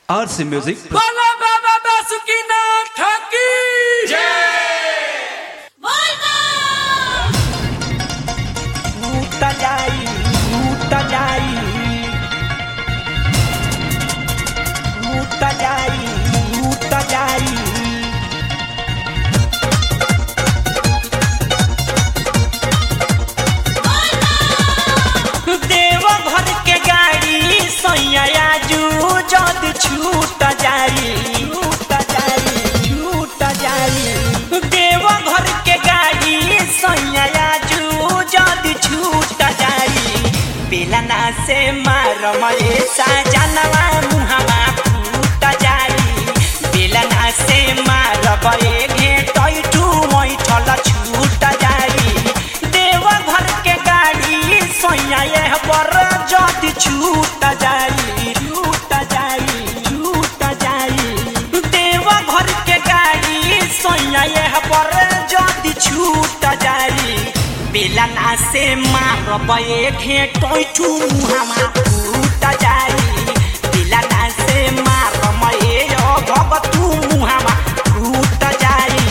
RC Music. बोलो बाबा बासुकीनाथ की टूट जाई टूट जाई टूट जाई टूट जाई देव घर के गाड़ी सैया जू जद छूट जाई छूट जाई छूट जाई देव घर के गाड़ी सैया जू जद छूट जाई बेलना से मार मरे साजनवा मुहवा फूट जाई बेलना से मार बरे घेटै टू मैठल छूट जाई देव घर के गाड़ी सैया यह पर जद छूट जाई छूट जाई छूट जाई देव घर के गाड़ी सैया यह पर जद छूट जाई बेलना से मारबे घेटै ठू मुहामा फूट जाई बेलना से मारबे भगतू मुहामा फूट जाई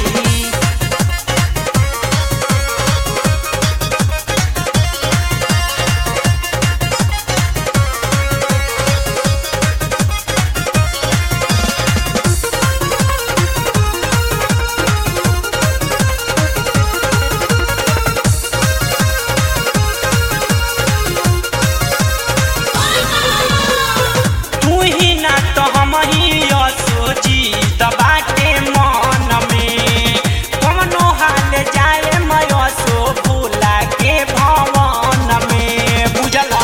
तू ही ना तो हम ही सोची बाटे मन में कवनो हाल जाए मैं सो भूला के भवन में बुझला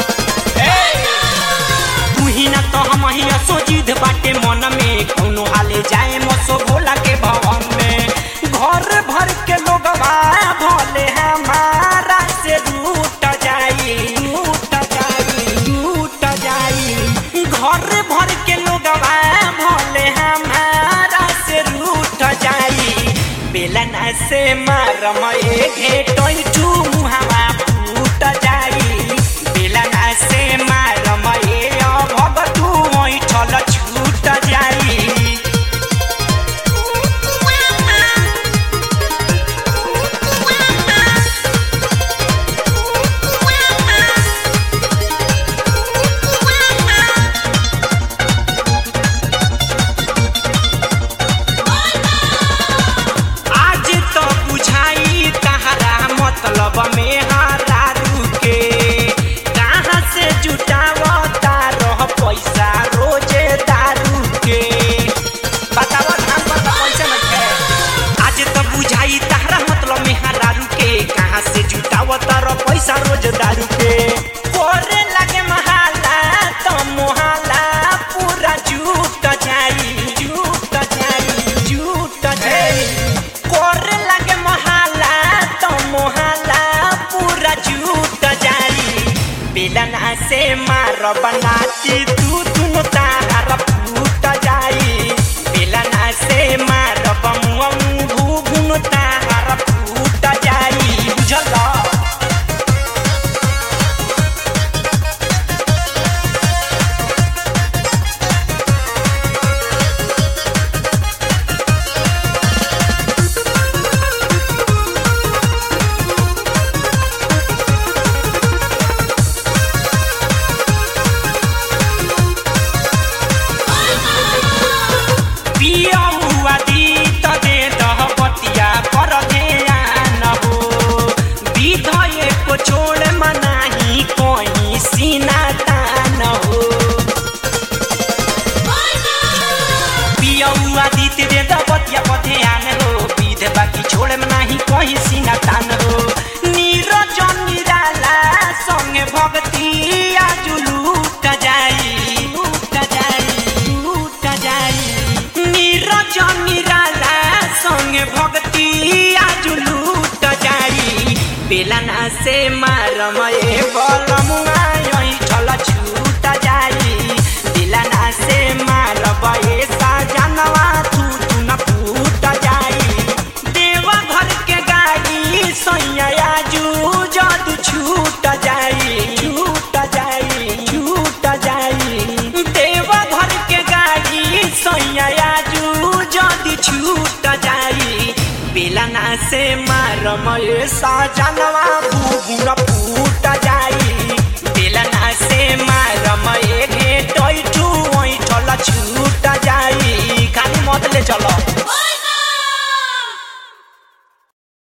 तू ही ना तो हम ही सोची बाटे मन में कौनो हाल जाए मसो भोला के भवन में घर भर के लोग भले हमारा से रूट जाई रूट जाई रूट जाई घर भर के लोग भले हमारा से रूट जाई बेलना से मार मए घेटै टू मुहावा फूट जाई बेलना से मार मए भगतू ऐठल छूट जाई आज तो बुझाई तहरा मतलब में हारा रुके कहाँ से जुटावता रह पैसा रोजे दारू के बतावा धान पर तो पैसा नहीं है आज तो बुझाई तहरा मतलब में हारा रुके कहाँ से जुटावता रह पैसा रोज दारू के कोरे लगे महाला तो मोहाला पूरा झूठ जाई झूठ जाई झूठ जाई कोरे लगे मोहाला तो मोहाला पूरा झूठ जाई बेलना से मार बनाती तू तुम तार फूट जाई बेलना से मार बमुआ घुन तार फूट जाई बुझला पिया हुआ दी त दे दह बतिया कर ध्यान हो विधय को छोड़ मनाही कोई सीना तान हो पिया हुआ दी त दे दह बतिया पर ध्यान हो विध बाकी छोड़ मनाही कोई सीना तान हो नीरजन निराला संगे भक्ति आजु लूट जाई लूट जाई लूट जाई नीरजन निराला संगे भक्ति आजु लूट जाई बेलना से मारमए बलमुआ यही ठल छूट जाई बेलना से मारबए साजनवा तू तू न फूट जाई देवा घर के गाड़ी सैया जू जद छूट जाई छूट जाई छूट जाई देवा घर के गाड़ी बेला ना से मारम ये सजनवा बुबुन फूट